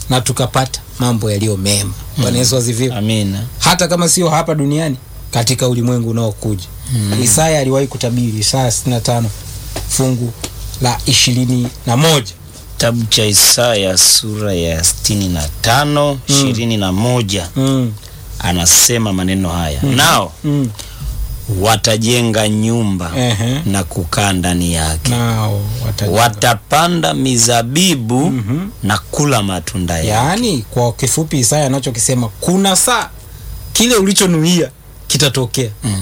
na tukapata mambo yaliyo mema. Bwana Yesu asifiwe. Amina. Hata kama sio hapa duniani, katika ulimwengu unaokuja. Isaya aliwahi kutabiri, Isaya 65 fungu la ishirini na moja. Kitabu cha Isaya sura ya sitini na tano ishirini na moja Mm. anasema maneno haya nao Mm. watajenga nyumba Ehe. na kukaa ndani yake Nao watajenga. watapanda mizabibu Mhm. na kula matunda yake Yaani kwa kifupi Isaya anachokisema kuna saa kile ulichonuia kitatokea. Mm.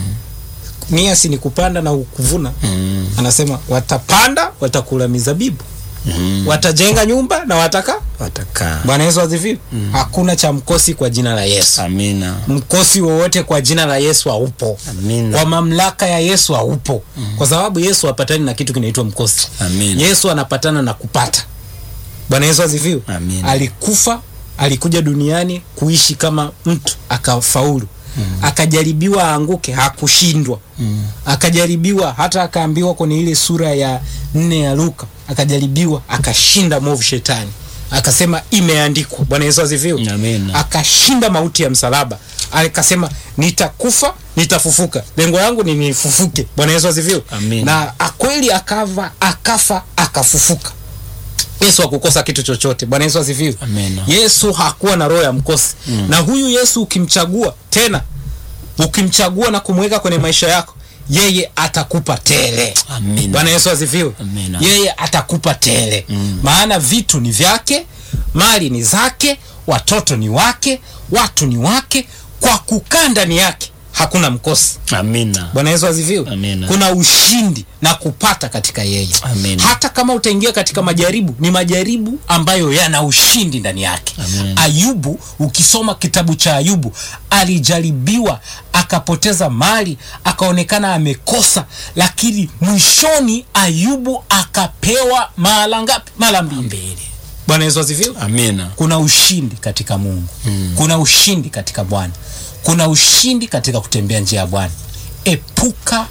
Nia si ni kupanda na kuvuna. Mm. Anasema watapanda, watakula mizabibu, Mm. watajenga nyumba na wataka. watakaa Bwana Yesu asifiwe. Hakuna cha mkosi kwa jina la Yesu. amina Mkosi wowote kwa jina la Yesu haupo. amina Kwa mamlaka ya Yesu haupo. Kwa sababu Yesu hapatani na kitu kinaitwa mkosi. amina Yesu anapatana na kupata. Bwana Yesu asifiwe. Amina. Alikufa, alikuja duniani kuishi kama mtu akafaulu. Akajaribiwa aanguke, hakushindwa. Akajaribiwa hata akaambiwa kwenye ile sura ya nne ya Luka, akajaribiwa akashinda movu shetani. Akasema imeandikwa. Bwana Yesu asifiwe. Amina. Akashinda mauti ya msalaba. Akasema nitakufa, nitafufuka. Lengo langu ni nifufuke. Bwana Yesu asifiwe. Amina. Na akweli akava, akafa, akafufuka. Yesu hakukosa kitu chochote. Bwana Yesu asifiwe. Amina. Yesu hakuwa na roho ya mkosi. Na huyu Yesu ukimchagua tena, ukimchagua na kumweka kwenye maisha yako, yeye atakupa tele. Amina. Bwana Yesu asifiwe. Amina. Yeye atakupa tele. Maana vitu ni vyake, mali ni zake, watoto ni wake, watu ni wake. Kwa kukaa ndani yake hakuna mkosi. amina Bwana Yesu asifiwe. Amina. Kuna ushindi na kupata katika yeye. Amina. Hata kama utaingia katika majaribu, ni majaribu ambayo yana ushindi ndani yake. Amina. Ayubu, ukisoma kitabu cha Ayubu, alijaribiwa akapoteza mali, akaonekana amekosa, lakini mwishoni Ayubu akapewa mara ngapi? Mara mbili. Bwana Yesu asifiwe. amina Kuna ushindi katika Mungu. Kuna ushindi katika Bwana. Kuna ushindi katika kutembea njia ya Bwana. Epuka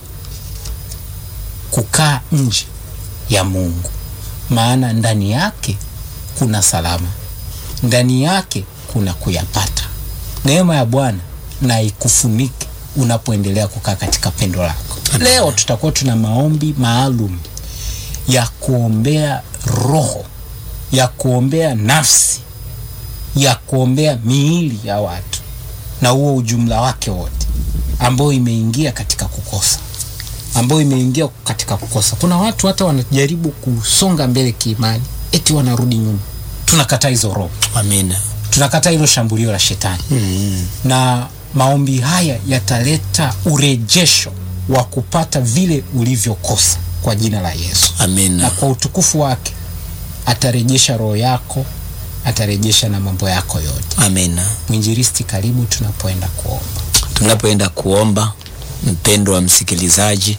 kukaa nje ya Mungu, maana ndani yake kuna salama, ndani yake kuna kuyapata. Neema ya Bwana na ikufunike unapoendelea kukaa katika pendo lako. Leo tutakuwa tuna maombi maalum ya kuombea roho, ya kuombea nafsi, ya kuombea miili ya watu na huo ujumla wake wote, ambayo imeingia katika kukosa, ambayo imeingia katika kukosa. Kuna watu hata wanajaribu kusonga mbele kiimani, eti wanarudi nyuma. Tunakataa hizo roho, amina tunakataa hilo shambulio la shetani mm. na maombi haya yataleta urejesho wa kupata vile ulivyokosa kwa jina la Yesu, na amina kwa utukufu wake atarejesha roho yako, atarejesha na mambo yako yote. amina Mwinjilisti, karibu tunapoenda kuomba. tunapoenda kuomba mpendo wa msikilizaji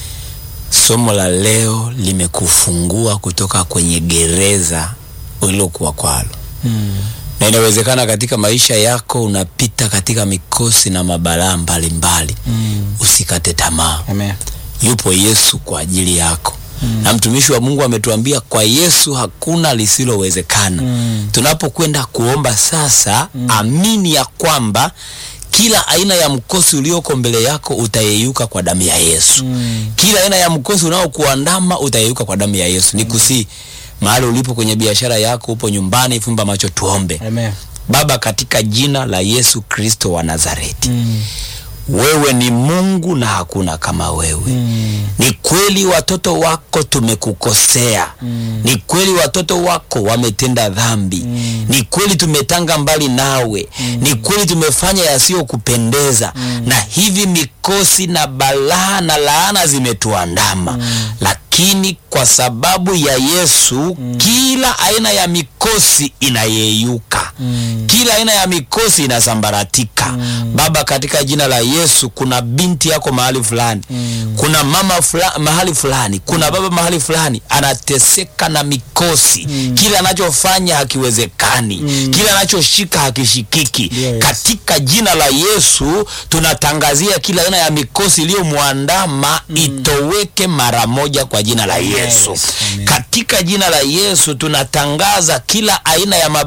somo la leo limekufungua kutoka kwenye gereza ulilokuwa kwalo Mm. na inawezekana katika maisha yako unapita katika mikosi na mabalaa mbalimbali Mm. usikate tamaa Amen. yupo yesu kwa ajili yako mm. na mtumishi wa mungu ametuambia kwa yesu hakuna lisilowezekana Mm. tunapokwenda kuomba sasa mm. amini ya kwamba kila aina ya mkosi ulioko mbele yako utayeyuka kwa damu ya yesu Mm. kila aina ya mkosi unaokuandama utayeyuka kwa damu ya yesu nikusii mahali ulipo kwenye biashara yako upo nyumbani fumba macho tuombe Amen. baba katika jina la yesu kristo wa nazareti Mm. wewe ni mungu na hakuna kama wewe Mm. ni kweli watoto wako tumekukosea Mm. ni kweli watoto wako wametenda dhambi Mm. ni kweli tumetanga mbali nawe ni kweli tumefanya yasiyokupendeza na hivi mikosi na balaa na laana zimetuandama lakini kwa sababu ya yesu kila aina ya mikosi inayeyuka Mm. kila aina ya mikosi inasambaratika baba katika jina la yesu kuna binti yako mahali fulani Mm. kuna mama fula, mahali fulani kuna baba mahali fulani anateseka na mikosi kila anachofanya hakiwezekani kila anachoshika hakishikiki Yes. katika jina la yesu tunatangazia kila aina ya mikosi iliyomwandama itoweke mara moja kwa jina la yesu Amen. katika jina la yesu tunatangaza kila aina ya